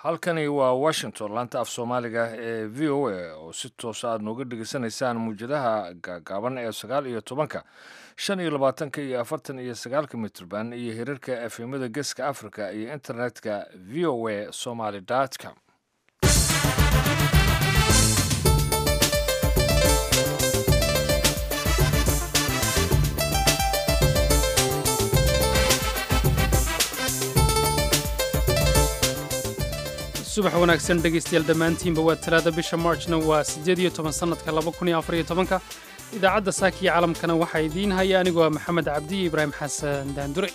halkani waa washington laanta af soomaaliga ee v o a oo si toosa aad nooga dhegeysanaysaan muwjadaha gaagaaban ee sagaal iyo tobanka shan iyo labaatanka iyo afartan iyo sagaalka mitrban iyo hirarka efemada geeska africa iyo internetka v o a somaly com subax wanaagsan dhegaystayaal dhammaantiinba waa talaada bisha marchna waa siddeed iyo toban sannadka laba kun iyo afar iyo tobanka idaacadda saakiya calamkana waxaa idiin haya anigoo ah maxamed cabdi iyo ibraahim xasan daandure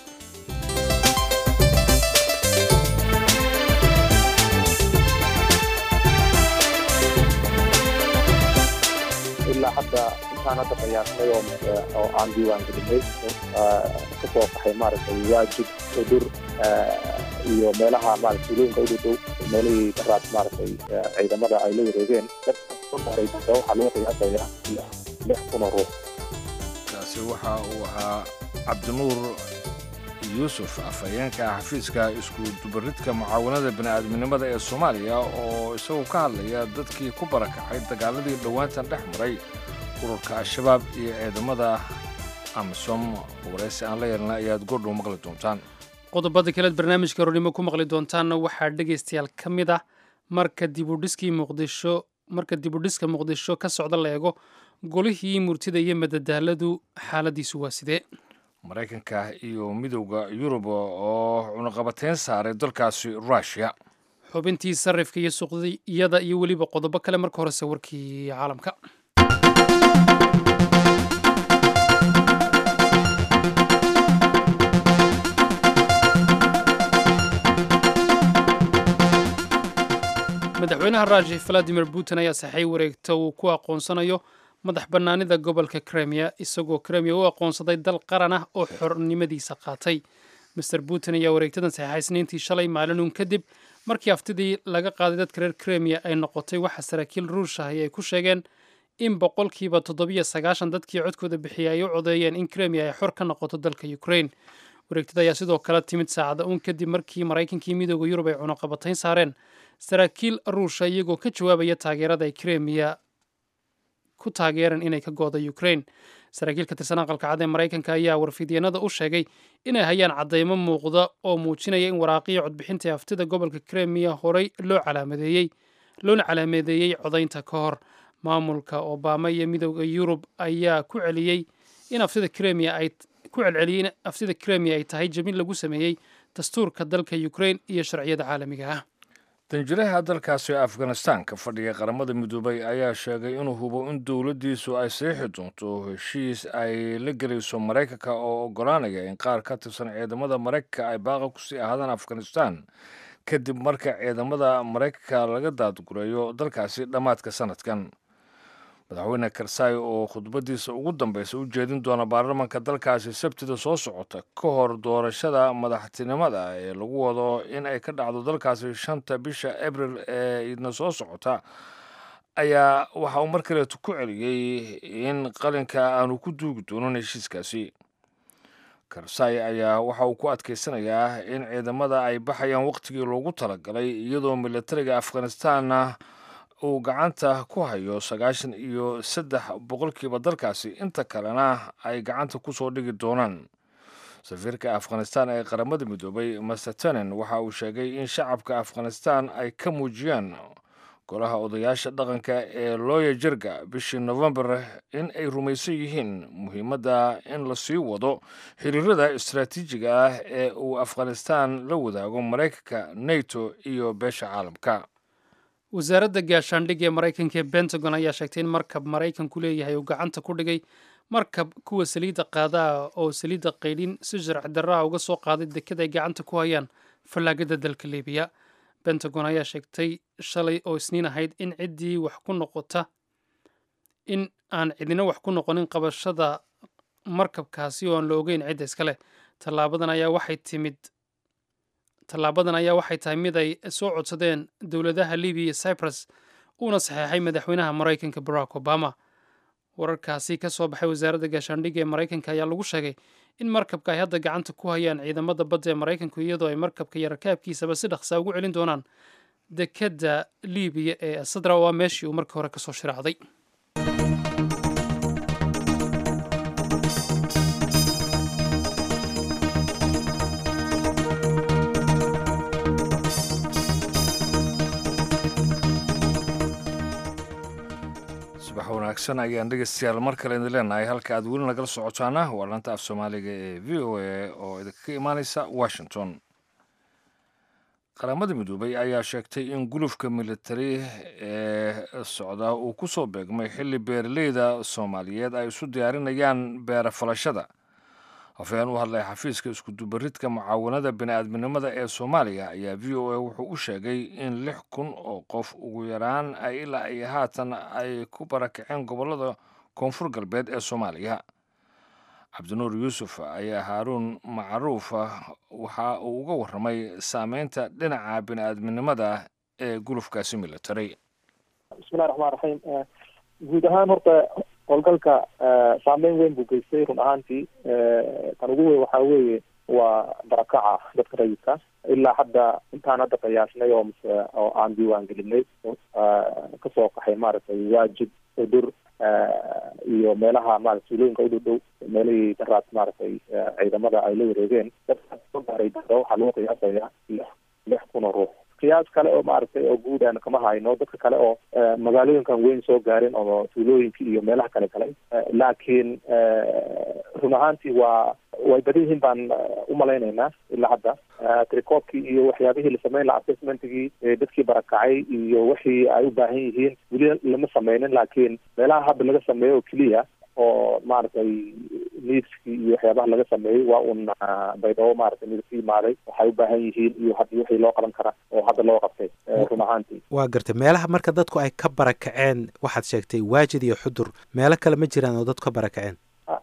ilaa hadda intaan hadda qiyaasnay oo aan diiwaan gelinay ka soo baxay maaragtay waajib udur iyo meelaha maarata tuulooyinka ugu dhow meelihii daraad maaragtay ciidamada ay la wareegeen dadka waxaa lagu qiyaasaya lix kun oo ruux kaasi waxa uu ahaa cabdinuur yuusuf afhayeenka xafiiska isku dubaridka mucaawanada bini'aadminimada ee soomaaliya oo isaguo ka hadlaya dadkii ku barakacay dagaaladii dhowaantan dhex maray ururka al-shabaab iyo ciidamada amisom waraysi aan la yeelna ayaad goordhow maqli doontaan qodobada kaleed barnaamijka roornimo ku maqli doontaanna waxaa dhegaystayaal ka mid ah marka dibudhiskii muqdisho marka dibudhiska muqdisho ka socda la eego golihii murtida iyo madadaaladu xaaladiisu waa sidee maraykanka iyo midowda yurub oo cunaqabateyn saaray dalkaasi rushia xubintii sarifka iyo suuqyada iyo weliba qodobo kale marka horese warkii caalamka madaxweynaha ruushia valadimir putin ayaa saxay wareegta uu ku aqoonsanayo madax bannaanida gobolka kremiya isagoo kremiya u aqoonsaday dal qaran ah oo xornimadiisa qaatay master putin ayaa wareegtadan saxeixay isniintii shalay maalinuun kadib markii haftidii laga qaaday dadka reer kremiya ay noqotay waxa saraakiil ruushahi ay ku sheegeen in boqolkiiba toddobiyo sagaashan dadkii codkooda bixiyay ay u codeeyeen in kremiya ay xor ka noqoto dalka ukraine wareegtada ayaa sidoo kale timid saacada uun kadib markii maraykankii midooda yurub ay cunaqabatayn saareen saraakiil ruusha iyagoo ka jawaabaya taageerada ay kremiya ku taageereen inay ka gooda ukraine saraakiil ka tirsan aqalka cad ee maraykanka ayaa warfidyeenada u sheegay inay hayaan caddaymo muuqda oo muujinaya in waraaqiya codbixinta ee haftida gobolka kremiya horey loo calaamadeeyey loona calaameedeeyey codaynta ka hor maamulka obama iyo midooda yurub ayaa ku celiyey in haftida kremiya ay ku celceliyey in haftida kremiya ay tahay jabin lagu sameeyey dastuurka dalka ukraine iyo sharciyada caalamiga ah danjiraha dalkaasi afghanistan ka fadhiya qaramada midoobay ayaa sheegay inuu hubo in dowladdiisu ay saxiixi doonto heshiis ay la gelayso maraykanka oo oggolaanaya in qaar ka tirsan ciidamada maraykanka ay baaqa kusii ahaadaan afghanistan kadib marka ciidamada maraykanka laga daadgureeyo dalkaasi dhammaadka sanadkan madaxweyne karsaayi oo khudbadiisa ugu dambeysa u jeedin doona baarlamanka dalkaasi sabtida soo socota ka hor doorashada madaxtinimada ee lagu wado in ay ka dhacdo dalkaasi shanta bisha abril ee idna soo socota ayaa waxa uu mar kaleetu ku celiyey in qalinka aanu ku duugi doonin heshiiskaasi karsaayi ayaa waxa uu ku adkeysanayaa in ciidamada ay baxayaan wakhtigii loogu talagalay iyadoo militariga afghanistanna uu gacanta ku hayo sagaashan iyo saddex boqolkiiba dalkaasi inta kalena ay gacanta ku soo dhigi doonaan safiirka afghanistan ee qaramada midoobay master tenen waxa uu sheegay in shacabka afghanistan ay ka muujiyaan golaha odayaasha dhaqanka ee looya jirga bishii novembar in ay rumaysan yihiin muhiimadda in la sii wado xiriirada istaraatiijiga ah ee uu afghanistan la wadaago maraykanka nato iyo beesha caalamka wasaaradda gaashaandhig ee maraykanka ee pentagon ayaa sheegtay in markab maraykanku leeyahay uu gacanta ku dhigay markab kuwa saliidda qaadaah oo saliidda qaydhin si sharci darraha uga soo qaaday deked ay gacanta ku hayaan fallaagada dalka libiya pentagon ayaa sheegtay shalay oo isniin ahayd in ciddii wax ku noqota in aan cidina wax ku noqonin qabashada markabkaasi oo aan la ogeyn cidda iskale tallaabadan ayaa waxay timid tallaabadan ayaa waxay tahay mid ay soo codsadeen dowladaha libiya iyo cyprus uuna saxeexay madaxweynaha maraykanka barack obama wararkaasi ka soo baxay wasaaradda gaashaandhigga ee maraykanka ayaa lagu sheegay in markabka ay hadda gacanta ku hayaan ciidamada badda ee maraykanku iyadoo ay markabka iyo rakaabkiisaba si dhaqsaa ugu celin doonaan dekedda libiya ee sadra waa meeshii uu markii hore kasoo shiraacday subax wanaagsan ayaan dhegeystayaal mar kale idin leenahay halka aad weli nagala socotaana waa lanta af soomaaliga ee v o a oo idinkaga imaaneysa washington qaramada midoobay ayaa sheegtay in gulufka militari ee socda uu ku soo beegmay xilli beeraleyda soomaaliyeed ay isu diyaarinayaan beera falashada hafeen u hadlay xafiiska iskudubaridka mucaawanada bini'aadminimada ee soomaaliya ayaa v o a wuxuu u sheegay in lix kun oo qof ugu yaraan ay ilaa ay haatan ay ku barakaceen gobollada koonfur galbeed ee soomaaliya cabdinuur yuusuf ayaa haaruun macruuf waxa uu uga warramay saameynta dhinaca bini'aadminimada ee gulufkaasi military bismillahi raxmaan raxiim guud ahaan horta howlgalka saameyn weyn buu geystay run ahaantii tan ugu weyn waxaa weeye waa barakaca dadka rayidka ilaa hadda intaan hadda qiyaasnay oo mase oo aan diiwaan gelinay kasoo qaxay maaragtay waajib udur iyo meelaha maarata tuulooyinka udhow dhow meelihii daraad maaragtay ciidamada ay la wareegeen dadka soo gaaray dada waxaa lagu qiyaasaya lix lix kun oo ruux qiyaas kale oo maaragtay oo guud aan kama hayno dadka kale oo magaalooyinkan weyn soo gaarin oo tuulooyinka iyo meelaha kale kale laakiin run ahaantii waa way badan yihiin baan umalaynaynaa ilaa hadda tricoobkii iyo waxyaabihii la sameyn laha assessmentigii dadkii barakacay iyo wixii ay u baahan yihiin weli lama sameynin laakiin meelaha hadda laga sameeyo oo keliya oo maaragtay niidskii iyo waxyaabaha laga sameeyey waa un baydhabo maaragtay mid ka yimaaday waxay u baahan yihiin iyo haddii wixii loo qaban kara oo hadda loo qabtay run ahaantii waa gartay meelaha marka dadku ay ka barakaceen waxaad sheegtay waajid iyo xudur meelo kale ma jiraan oo dadku ka barakaceen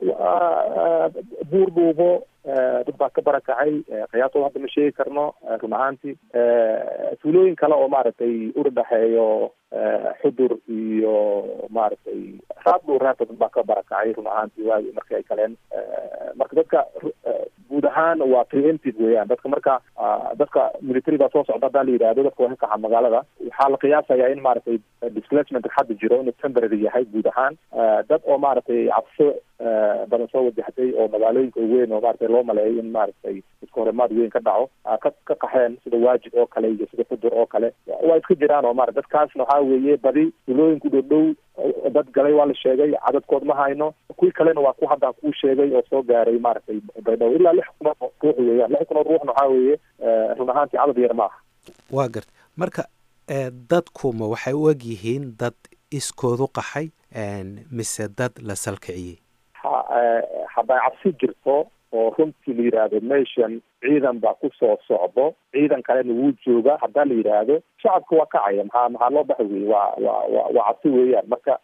buur dhuubo dad baa ka barakacay qiyaasooda hadda ma sheegi karno run ahaantii tuulooyin kale oo maaragtay udhadhexeeyo xudur iyo maaragtay raad dhuuraata dad baa ka barakacay run ahaantii waagi markii ay galeen marka dadka guud ahaan waa preemptive weeyaan dadka marka dadka military baa soo socda haddaa la yidhaahdo dadka waa ka kaxa magaalada waxaa la qiyaasayaa in maaragtay displacement hadda jiro inuu temporary yahay guud ahaan dad oo maaragtay cabso badan soo wajahtay oo magaalooyinka weyn oo maaragtay loo maleeyo in maaragtay iska horimaad weyn ka dhaco ka ka qaxeen sida waajid oo kale iyo sida xudur oo kale waa iska jiraan oo maarata dadkaasna waxaa weeye badi tulooyinku dhow dhow dad galay waa la sheegay cadadkood ma hayno kuwii kalena waa ku haddaan kuu sheegay oo soo gaaray maaragtay baydhabo ilaa lix kun oo ruux weeyaan lix kun oo ruuxna waxaa weeye run ahaantii cadad yar ma aha waa garta marka dadkuma waxay u eg yihiin dad iskoodu qaxay mise dad la salkiciyey hadday cabsi jirto oo runtii la yidhaahdo nation ciidan baa kusoo socdo ciidan kalena wuu jooga haddaa la yidhaahdo shacabka waa kacaya maxaa maxaa loo baxay wey waa waa wa waa cabsi weeyaan marka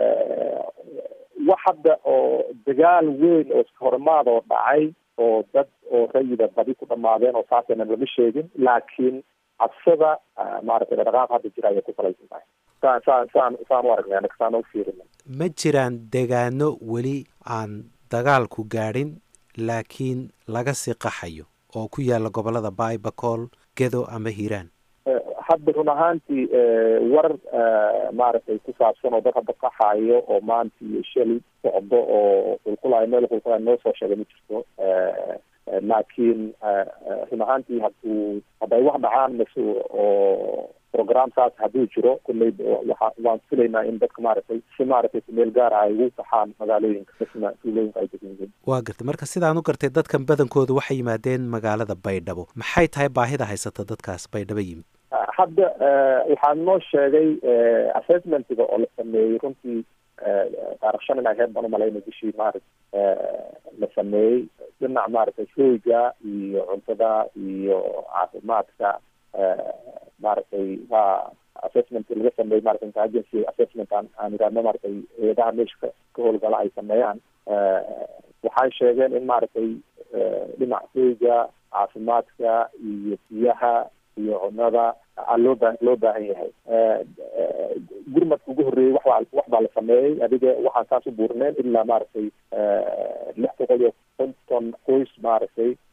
wax hadda oo dagaal weyn oo iska horimaad oo dhacay oo dad oo rayida badi ku dhamaadeen oo saasayna lama sheegin laakiin cabsada maaragtay dhaqaaq hadda jira ayay ku salaysan tahay saan saan saan saan u aragnay anaga saan u fiirina ma jiraan degaano weli aan dagaalku gaadhin laakiin laga sii qaxayo oo ku yaala gobolada baibacool gedo ama hiiraan hadda run ahaantii war maaragtay ku saabsan oo dad hadda qaxaayo oo maanta iyo shali socdo oo qulqulayo meel qulqulayo noo soo sheegay ma jirto laakiin run ahaantii hadduu hadday wax dhacaan mase oo program saas hadduu jiro kulley waa waan filaynaa in dadka maaragtay si maaragtay kumeel gaara ay ugu kaxaan magaalooyinka misna tuulooyinka ay degan yihiin waa gartay marka sidaan u gartay dadkan badankooda waxay yimaadeen magaalada baydhabo maxay tahay baahida haysata dadkaas baydhabo yimid hadda waxaa noo sheegay assessmentiga oo la sameeyey runtii taarikh shan in ay heed baan umalayna bishii maarag la sameeyey dhinac maaragtay shooyga iyo cuntada iyo caafimaadka maaragtay waa assessment laga sameeyey maarata intelligency assessment aan aan idhaahno maaragtay eedaha meesha ka ka howlgala ay sameeyaan waxay sheegeen in maaragtay dhinac shooyga caafimaadka iyo biyaha iyo cunada loo ba loo baahan yahay gurmadka ugu horreeyey waxbaa wax baa la sameeyey adiga waxaan saas u buurneen ilaa maaragtay lix boqol iyo konton qoys maaragtay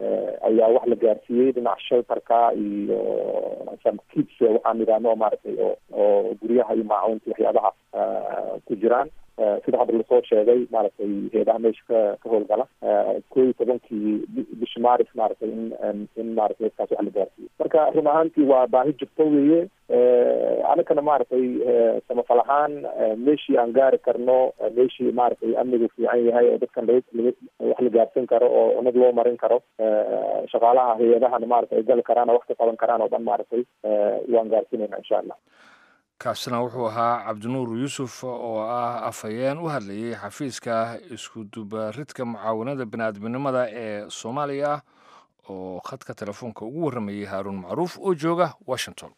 ayaa wax la gaarsiiyey dhinaca shelterka iyo some kids waxaan idhaahno maaragtay oo oo guryaha iyo maacuunta waxyaabaha ku jiraan sida hadda lasoo sheegay maaragtay heedaha meesha ka ka howlgala koo iyo tobankii bishi maaris maaragtay in in maaragtay kaas wax la gaarsiiyo marka run ahaantii waa baahi jirto weeye anakana maaragtay samafal ahaan meeshii aan gaari karno meeshii maaragtay amnigu fiican yahay oo dadkan laga wax la gaarsan karo oo cunad loo marin karo shaqaalaha hay-adahana maaragtay ay gali karaan oo wax ka qaban karaan oo dhan maaragtay waan gaarsinayna insha allah kaasina wuxuu ahaa cabdinuur yuusuf oo ah afhayeen u hadlayay xafiiska iskudubaridka mucaawanada bini'aadminimada ee soomaaliya oo khadka telefoonka ugu warramayay haaruun macruuf oo jooga washington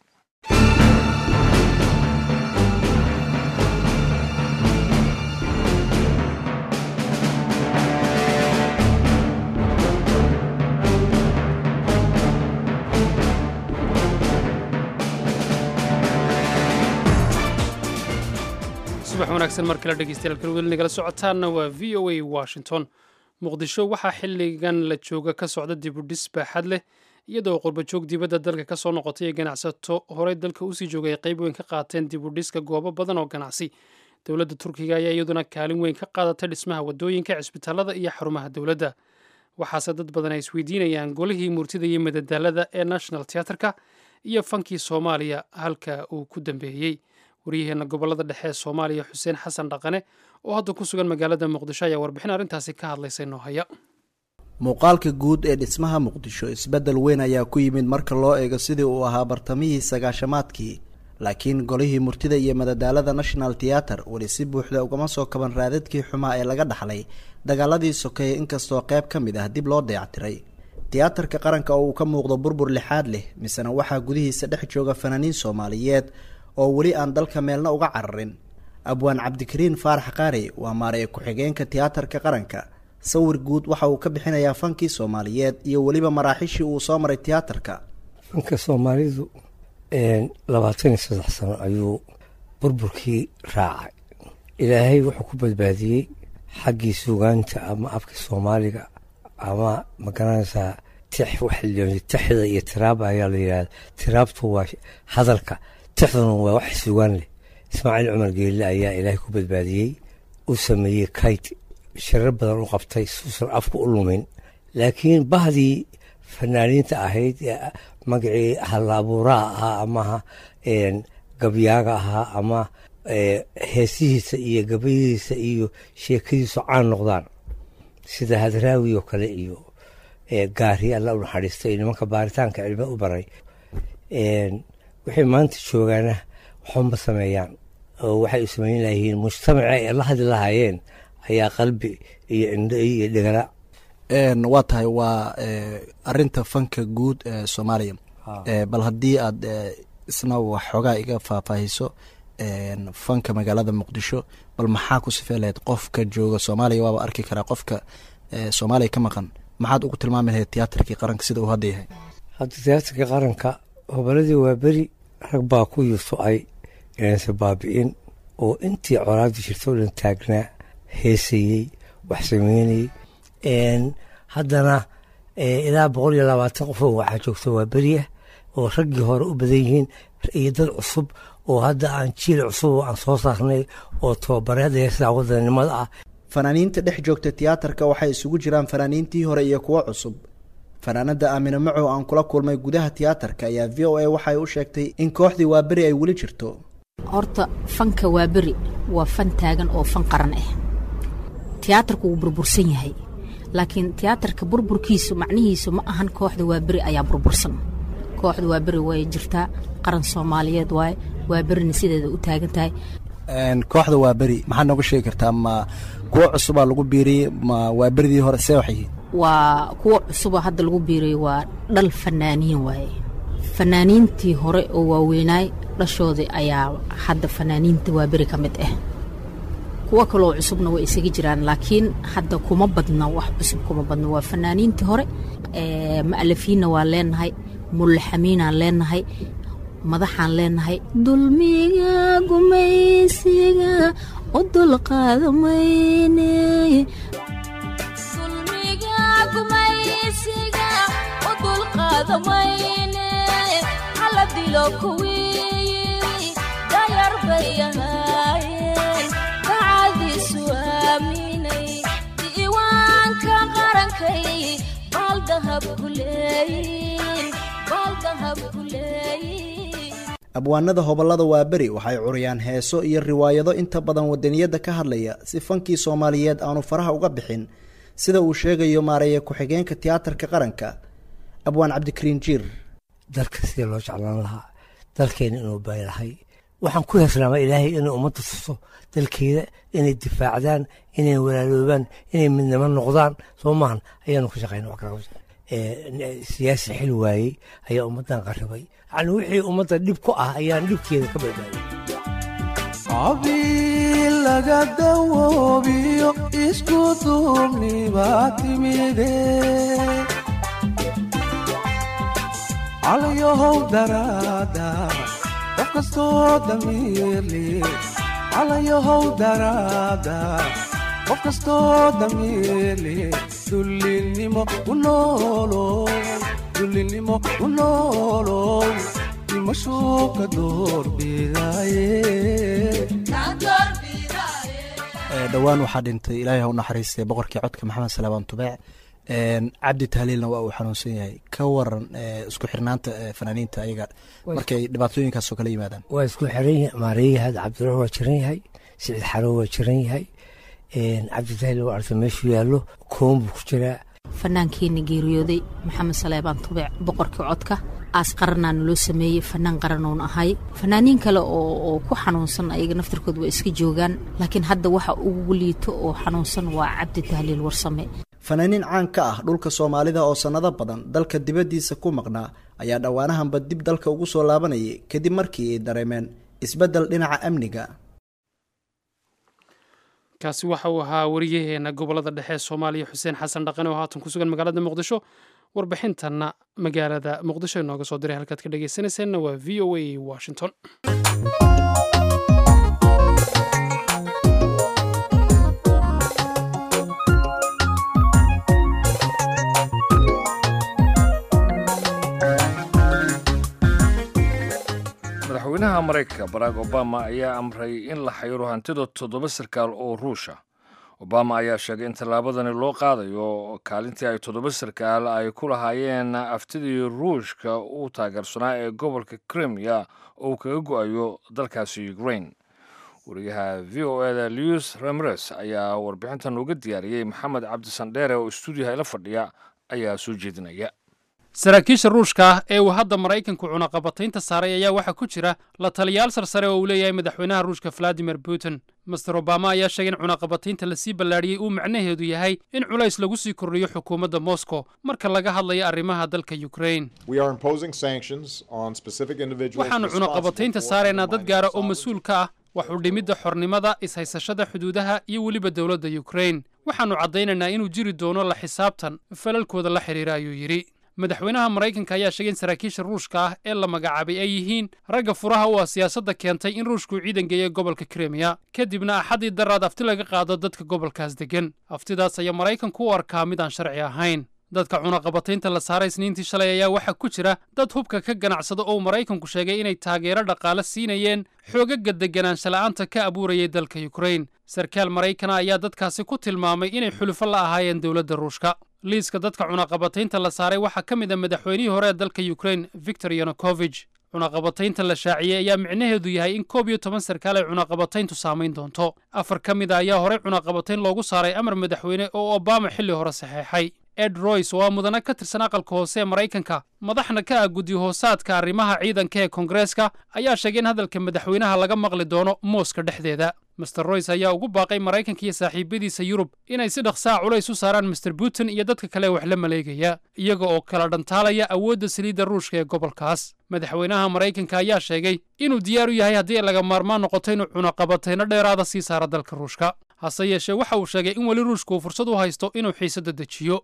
subax wanaagsan mar kale dhegeystayaal weli nagala socotaanna waa v o a washington muqdisho waxaa xilligan la jooga ka socda dibudhis baaxad leh iyadoo qurbajoog dibadda dalka ka soo noqotay ee ganacsato horey dalka usii joogay ay qayb weyn ka qaateen dibudhiska goobo badan oo ganacsi dowladda turkiga ayaa iyaduna kaalin weyn ka qaadatay dhismaha wadooyinka cisbitaalada iyo xarumaha dowladda waxaase dad badan ay isweydiinayaan golihii murtida iyo madadaalada ee national teaterka iyo fankii soomaaliya halka uu ku dambeeyey waryaheena gobolada dhexe ee soomaaliya xuseen xasan dhaqane oo hadda ku sugan magaalada muqdisho ayaa warbixin arrintaasi ka hadlaysa inoo haya muuqaalka guud ee dhismaha muqdisho isbeddel weyn ayaa ku yimid marka loo eego sidii uu ahaa bartamihii sagaashamaadkii laakiin golihii murtida iyo madadaalada national theater weli si buuxda ugama soo kaban raadadkii xumaa ee laga dhaxlay dagaaladii sokeeye inkastoo qayb ka mid ah dib loo dayactiray tiyaatarka qaranka oo uu ka muuqdo burbur lixaad leh misena waxaa gudihiisa dhex jooga fanaaniin soomaaliyeed oo weli aan dalka meelna uga cararin abwaan cabdikariin faarax qaari waa maaraya ku-xigeenka tiyaatarka qaranka sawir guud waxa uu ka bixinayaa fankii soomaaliyeed iyo weliba maraaxiishii uu soo maray tiyaatarka fanka soomaalidu labaatan iyo saddex sano ayuu burburkii raacay ilaahay wuxuu ku badbaadiyey xaggii suugaanta ama afka soomaaliga ama magaranaysaa tix waxa la tixda iyo tiraaba ayaa la yidhahda tiraabtu waa hadalka tixduna waa wax sugaan leh ismaaciil cumar geelle ayaa ilaahay ku badbaadiyey u sameeyey kayt shirar badan u qabtay suusan afku u lumin laakiin bahdii fanaaniinta ahayd magacii hallaabuuraha ahaa amaha gabyaaga ahaa ama heesihiisa iyo gabayadiisa iyo sheekadiisu caan noqdaan sida hadraawi oo kale iyo gaari alla u naxariistay nimanka baaritaanka cilmi u baray waxay maanta joogaana waxuma sameeyaan oo waxay u sameyn layihiin mujtamaca ay la hadli lahaayeen ayaa qalbi iyo indho iyo dhegala waa tahay waa arinta fanka guud ee soomaaliya bal haddii aad isna wax xoogaa iga faahfaahiso fanka magaalada muqdisho bal maxaa ku sifey lahayd qofka jooga soomaaliya waaba arki karaa qofka soomaaliya ka maqan maxaad ugu tilmaami lahayd tiyaatarkii qaranka sida uu hadda yahay hadda tiyaatarkii qaranka hoboladii waa beri rag baa ku yuuso-ay inaysan baabi'in oo intii coraadii jirta o dhan taagnaa heesayey wax sameynayey haddana ilaa boqol iyo labaatan qofoo waxaa joogta waa beriah oo raggii hore u badan yihiin iyo dad cusub oo hadda aan jiil cusub oo aan soo saarnay oo tababareed heesaa wadanimada ah fanaaniinta dhex joogta tiyaatarka waxay isugu jiraan fanaaniintii hore iyo kuwo cusub fanaanada aamine macow aan kula kulmay gudaha tiyaatarka ayaa v o a waxay u sheegtay in kooxdii waaberi ay weli jirto horta fanka waaberi waa fan taagan oo fan qaran ah tiyaatarku wuu burbursan yahay laakiin tiyaatarka burburkiisu macnihiisu ma ahan kooxda waaberi ayaa burbursan kooxda waaberi way jirtaa qaran soomaaliyeed waaye waaberina sideeda u taagan tahay kooxda waaberi maxaad nooga sheegi kartaa ma kuwo cusubaa lagu biiriyey ma waaberidii hore see waxay waa kuwa cusuba hadda lagu biirayo waa dhal fanaaniin waaye fanaaniintii hore oo waaweynaay dhashoodii ayaa hadda fanaaniinta waaberi ka mid ah kuwo kaloo cusubna way isaga jiraan laakiin hadda kuma badna wax cusub kuma badna waa fanaaniintii hore ma'alafiinna waa leenahay mullaxamiinaan leenahay madaxaan leenahay dulmiga gumaysiga u dulqaada mayne wada mayne hala dilo kuwii dayar bay ahaayeen dacadiisu aaminay diiwaanka qarankay baaldahab ku leeyin baaldahab ku leeyin abwaanada hobollada waa beri waxay curiyaan heeso iyo riwaayado inta badan wadaniyadda ka hadlaya si fankii soomaaliyeed aanu faraha uga bixin sida uu sheegayo maareeya ku-xigeenka tiyaatarka qaranka abwaan cabdikariin jiir dalka sida loo jeclaan lahaa dalkeena inuu baylahay waxaan ku heeslaama ilaahay inay ummadda tuso dalkeeda inay difaacdaan inay walaaloobaan inay midnimo noqdaan soo maahan ayaanu ka shaqayna wax kala siyaasi xil waayey ayaa ummaddan qarribay yacni wixii ummadda dhib ku ah ayaan dhibkeeda ka badbaadiyay qabiil laga dawoobiyo isku duubnibaa timide calyahow daraada qof kastoo damiirli calyahow daraada qof kastoo damiirli dullinimo u noolow dullinimo u noolow dimashuu ka doorbidaaye dhowaan waxaa dhintay ilaahay ha u naxariistay boqorkii codka maxamed salaabaan tubeec cabdi tahliilna waa uu xanuunsan yahay ka waran isku xirnaanta fanaaniinta ayaga markay dhibaatooyinkaasoo kala yimaadaan waa isku xiran yahay maariyahaad cabdirax waa jiran yahay siciid xaro waa jiran yahay cabditahiil waa arta meeshuu yaallo koon buu ku jiraa fanaankeena geeriyooday maxamed saleebaan tubeec boqorkii codka aas qaranaana loo sameeyey fanaan qaranoon ahay fanaaniin kale oo ku xanuunsan ayaga naftirkood waa iska joogaan laakiin hadda waxa ugu liito oo xanuunsan waa cabdi tahliil warsame fanaaniin caan ka ah dhulka soomaalida oo sannado badan dalka dibaddiisa ku maqnaa ayaa dhowaanahanba dib dalka ugu soo laabanayay kadib markii ay dareemeen isbeddel dhinaca amniga kaasi waxa uu ahaa wariyaheena gobolada dhexe ee soomaaliya xuseen xasan dhaqan oo haatan ku sugan magaalada muqdisho warbixintanna magaalada muqdisho inooga soo diray halkaad ka dhegaysanayseena waa v o a washington madaxweynaha maraykanka barack obama ayaa amray in la xayiro hantida toddoba sarkaal oo ruusha obama ayaa sheegay in tallaabadani loo qaadayo kaalintii ay toddoba sarkaal ay ku lahaayeen aftidii ruushka u taageersanaa ee gobolka krimiya oo uu kaga go-ayo dalkaasi ukrain wariyaha v o eda lewis ramres ayaa warbixintan uga diyaariyey maxamed cabdisandheere oo stuudiyaha ila fadhiya ayaa soo jeedinaya saraakiisha ruushka ah ee uu hadda maraykanku cunaqabataynta saaray ayaa waxaa ku jira la taliyaal sarsare oo uu leeyahay madaxweynaha ruushka valadimir putin master obama ayaa sheegay in cunaqabataynta lasii ballaadhiyey uu macnaheedu yahay in culays lagu sii kordhiyo xukuumadda moscow marka laga hadlayo arrimaha dalka ukrain waxaannu cunaqabataynta saaraynaa dad gaara oo mas-uul ka ah wax u dhimidda xornimada ishaysashada xuduudaha iyo weliba dowladda ukrain waxaannu caddaynaynaa inuu jiri doono la xisaabtan falalkooda la xidhiira ayuu yidhi madaxweynaha maraykanka ayaa sheegay in saraakiisha ruushka ah ee la magacaabay ay yihiin ragga furaha u ah siyaasadda keentay in ruushku ciidan geeya gobolka krimiya kadibna axaddii daraad afti laga qaado dadka gobolkaas deggan aftidaas ayaa maraykanku u arkaa mid aan sharci ahayn dadka cunaqabataynta la saaray isniintii shalay ayaa waxaa ku jira dad hubka ka ganacsada oo maraykanku sheegay inay taageero dhaqaale siinayeen xoogaga deganaansha la'aanta ka abuurayay dalka ukrain sarkaal maraykana ayaa dadkaasi ku tilmaamay inay xulufo la ahaayeen dowladda ruushka liiska dadka cunaqabataynta la saaray waxaa ka mid a madaxweynihii hore ee dalka ukrain victor yanukovich cunaqabataynta la shaaciyey ayaa micnaheedu yahay in koob iyo toban sarkaal ay cunaqabatayntu saamayn doonto afar ka mid a ayaa horey cunaqabatayn loogu saaray amar madaxweyne oo obama xilli hore saxeexay ed royce oo ah mudane ka tirsan aqalka hoose ee maraykanka madaxna ka ah guddi hoosaadka arrimaha ciidanka ee koongareeska ayaa sheegay in hadalka madaxweynaha laga maqli doono mooska dhexdeeda master royce ayaa ugu baaqay maraykanka iyo saaxiibadiisa yurub inay si dhaqsaa culays u saaraan master putin iyo dadka kale wax la maleegaya iyaga oo kala dhantaalaya awoodda saliidda ruushka ee gobolkaas madaxweynaha maraykanka ayaa sheegay inuu diyaar u yahay haddii laga maarmaan noqoto inuu cunaqabatayno dheeraada sii saara dalka ruushka hase yeeshee waxa uu sheegay in weli ruushka uu fursad u haysto inuu xiisadda dejiyo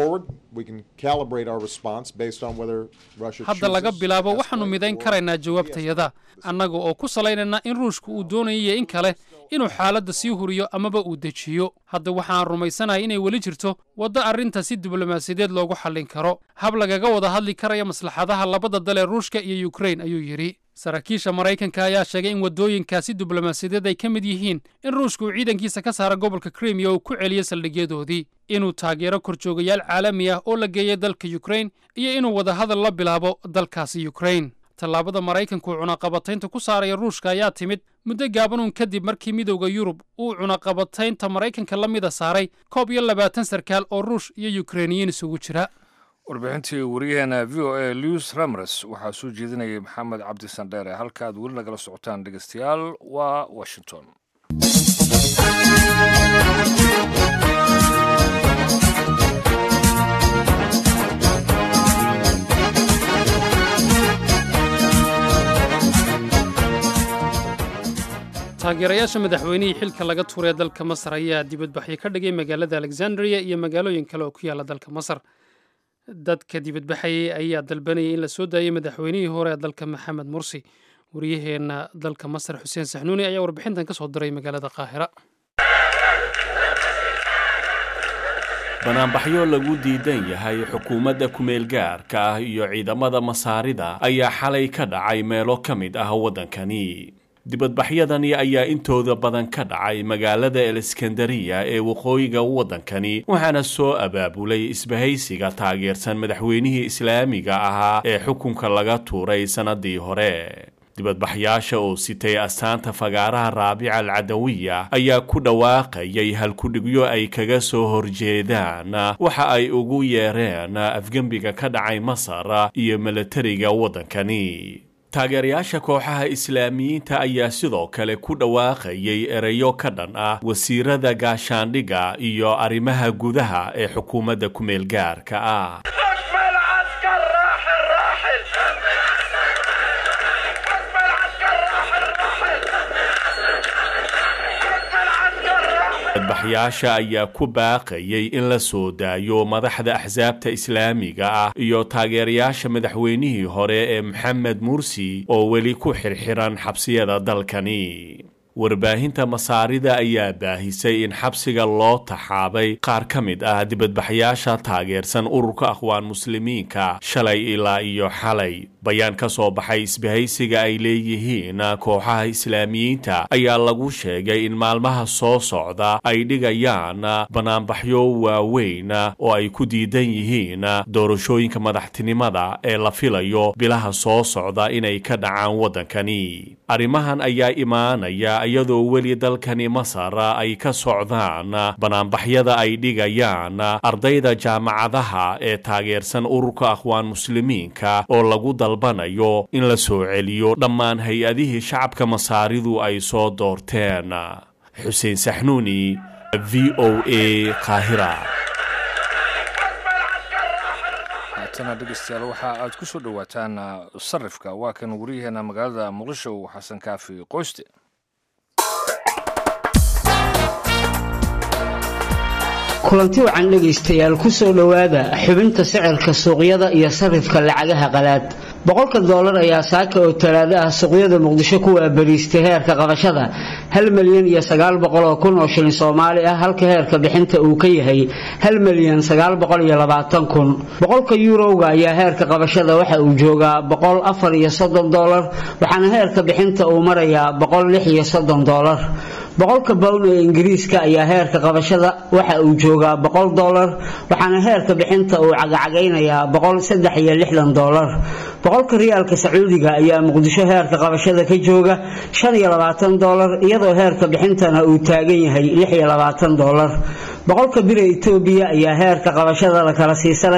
hadda laga bilaabo waxaannu midayn karaynaa jawaabtayada annaga oo ku salaynayna in ruushka uu doonayiyo in kale inuu xaaladda sii huriyo amaba uu dejiyo hadda waxaan rumaysanahay inay weli jirto waddo arrinta si diblomaasiyadeed loogu xallin karo hab lagaga wada hadli karaya maslaxadaha labada dal ee ruushka iyo yukrain ayuu yidhi saraakiisha maraykanka ayaa sheegay in waddooyinkaasi diblomaasiyadeed ay ka mid yihiin in ruushka uu ciidankiisa ka saara gobolka krimiya uu ku celiyo saldhigyadoodii inuu taageero korjoogayaal caalami ah oo la geeyay dalka yukrain iyo inuu wadahadal la bilaabo dalkaasi yukrain tallaabada maraykanku cunaqabataynta ku saaraya ruushka ayaa timid muddo gaabanuun kadib markii midowda yurub uu cunaqabataynta maraykanka la mida saaray koob iyo labaatan sarkaal oo ruush iyo yukrainiyiin isugu jira warbixintii wariyaheena v o a lewis ramres waxaa soo jeedinayay maxamed cabdi sandheere halka aad weli nagala socotaan dhegeystayaal waa washington taageerayaasha madaxweynihii xilka laga tuuray dalka masar ayaa dibadbaxyo ka dhigay magaalada alexandria iyo magaalooyin kale oo ku yaala dalka masar dadka dibadbaxayay ayaa dalbanayay in la soo daayay madaxweynihii hore ee dalka maxamed mursi wariyaheenna dalka masar xuseen saxnuuni ayaa warbixintan ka soo diray magaalada qaahira banaanbaxyo lagu diidan yahay xukuumadda kumeel gaarka ah iyo ciidamada masaarida ayaa xalay ka dhacay meelo ka mid ah waddankani dibadbaxyadani ayaa intooda badan ka dhacay magaalada eleskandariya ee waqooyiga waddankani waxaana soo abaabulay isbahaysiga taageersan madaxweynihii islaamiga ahaa ee xukunka laga tuuray sannadii hore dibadbaxyaasha oo sitay astaanta fagaaraha raabica alcadawiya ayaa ku dhawaaqayay halkudhigyo ay kaga soo horjeedaan waxa ay ugu yeereen afgembiga ka dhacay masar iyo milatariga waddankani taageerayaasha kooxaha islaamiyiinta ayaa sidoo kale ku dhawaaqayay ereyo ka dhan ah wasiirada gaashaandhigga iyo arrimaha gudaha ee xukuumadda kumeel gaarka ah badbaxyaasha ayaa ku baaqayay in la soo daayo madaxda axsaabta islaamiga ah iyo taageerayaasha madaxweynihii hore ee maxamed mursi oo weli ku xirxiran xabsiyada dalkani warbaahinta masaarida ayaa baahisay in xabsiga loo taxaabay qaar ka mid ah dibadbaxyaasha taageersan ururka aqwaan muslimiinka shalay ilaa iyo xalay bayaan ka soo baxay isbahaysiga ay leeyihiin kooxaha islaamiyiinta ayaa lagu sheegay in maalmaha soo socda ay dhigayaan banaanbaxyo waaweyn oo ay ku diidan yihiin doorashooyinka madaxtinimada ee la filayo bilaha soo socda inay ka dhacaan waddankani arrimahan ayaa imaanaya iyadoo weli dalkani masar ay ka socdaan banaanbaxyada ay dhigayaan ardayda jaamacadaha ee taageersan ururka aqwaan muslimiinka oo lagu dalbanayo in la soo celiyo dhammaan hay-adihii shacabka masaaridu ay soo doorteen xuseen saxnuuni v o a qaahira haatana dhegeystayaal waxa aad ku soo dhowaataan sarifka waa kan wariyaheena magaalada muqdisho xasan kaafi qoyste kulanti wacan dhegaystayaal ku soo dhowaada xubinta sicirka suuqyada iyo sarifka lacagaha qalaad boqolka doolar ayaa saaka oo talaado ah suuqyada muqdisho ku waabariistay heerka qabashada hal milyan iyo sagaal boqol oo kun oo shilin soomaali ah halka heerka bixinta uu ka yahay hal milyan sagaal boqol iyo labaatan kun boqolka yuurowga ayaa heerka qabashada waxa uu joogaa boqol afar iyo soddon doolar waxaana heerka bixinta uu marayaa boqol lix iyo soddon doolar boqolka bown ee ingiriiska ayaa heerka qabashada waxa uu joogaa boqol doolar waxaana heerka bixinta uu cagacagaynayaa boqol saddex iyo lixdan doolar boqolka riyaalka sacuudiga ayaa muqdisho heerka qabashada ka jooga shan iyo labaatan doolar iyadoo heerka bixintana uu taagan yahay lix iyo labaatan doolar boqolka bira etoobiya ayaa heerka qabashada la kala siisanayaa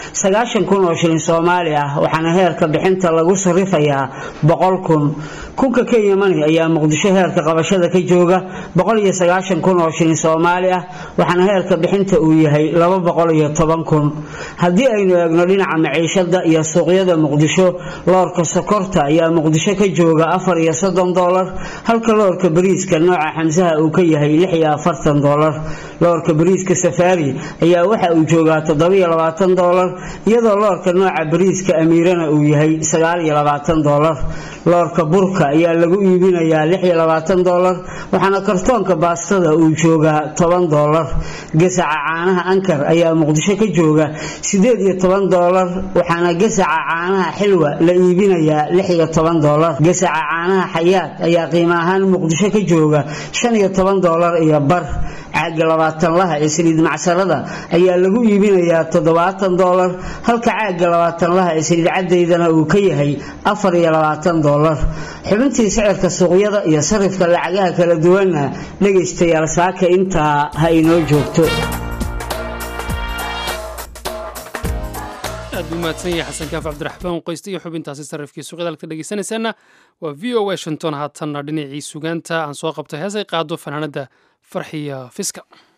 sagaashan kun oo shilin soomaali ah waxaana heerka bixinta lagu sarifayaa boqol kun kunka kenya money ayaa muqdisho heerka qabashada ka jooga boqol iyo sagaashan kun oo shilin soomaali ah waxaana heerka bixinta uu yahay laba boqol iyo toban kun haddii aynu eegno dhinaca maciishada iyo suuqyada muqdisho loorka sokorta ayaa muqdisho ka jooga afar iyo soddon doolar halka loorka bariiska nooca xamsaha uu ka yahay lix iyo afartan doolar loorka bariiska safaari ayaa waxa uu joogaa toddobiyo labaatan doolar iyadoo loorka nooca bariiska amiirana uu yahay sagaal iyo labaatan doolar loorka burka ayaa lagu iibinayaa lix iyo labaatan doolar waxaana kartoonka baastada uu joogaa toban doolar gasaca caanaha ankar ayaa muqdisho ka jooga sideed iyo toban doolar waxaana gasaca caanaha xilwa la iibinayaa lix iyo toban doolar gasaca caanaha xayaad ayaa qiimo ahaan muqdisho ka jooga shan iyo toban doolar iyo bar caaga labaatan laha ee saliid macsarada ayaa lagu iibinayaa toddobaatan doolar halka caaga labaatan laha ee saliid cadaydana uu ka yahay afar iyo labaatan doolar xubintii sicirka suuqyada iyo sarifka lacagaha kala duwanna dhegaystayaal saaka intaa ha inoo joogto aad buu mahadsan yahay xasan kaaf cabdiraxmaan qoyste iyo xubintaasi sarifkii suuqyada halka dhegeysanaysaana waa v o washington haatanna dhinacii sugaanta aan soo qabto heesay qaado fanaanada farxiya fiska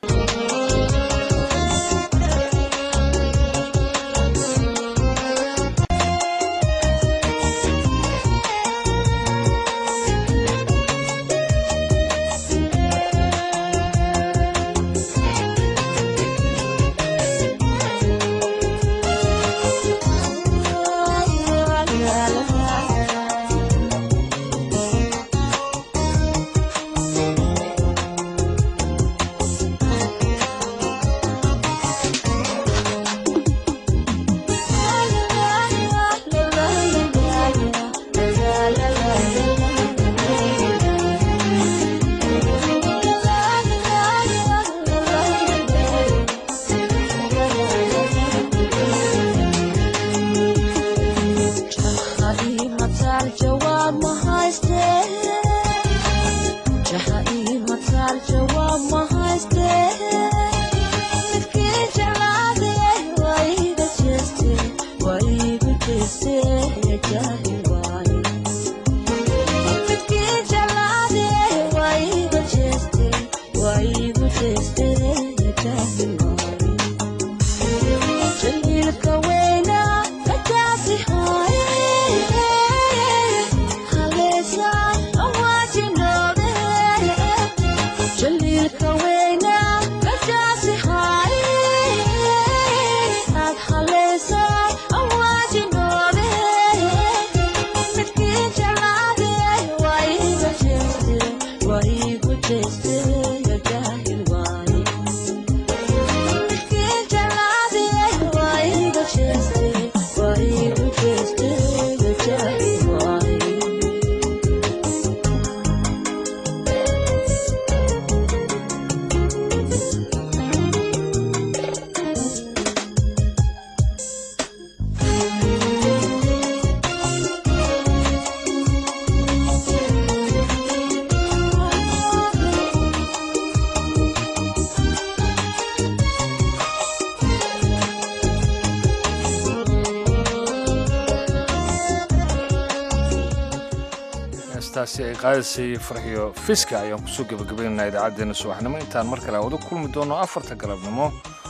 heestaasi ay qaadisay farxiyo fiska ayaan kusoo gebagabaynaynaa idaacaddeenna subaxnimo intaan mar kale wada kulmi doono afarta galabnimo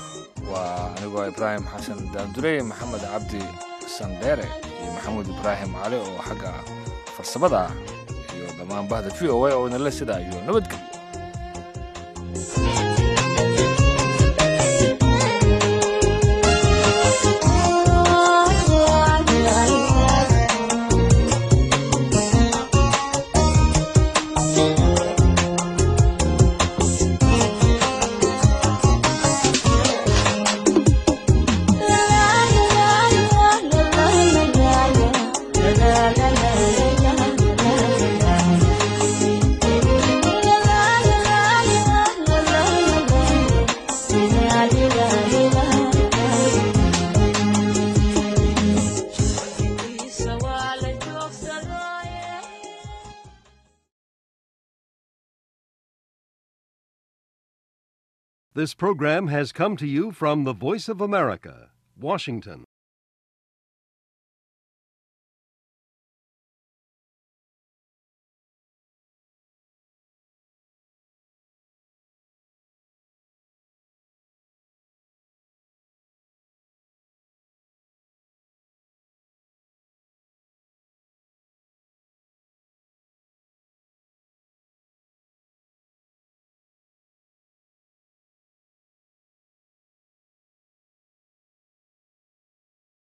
waa anigoo ibraahim xasan daandurey maxamed cabdi sandheere iyo maxamuud ibraahim cali oo xagga farsamada ah iyo dhammaan bahda v o a oo idinle sidaa iyo nabadgelyo This program has come to you from the Voice of America, Washington.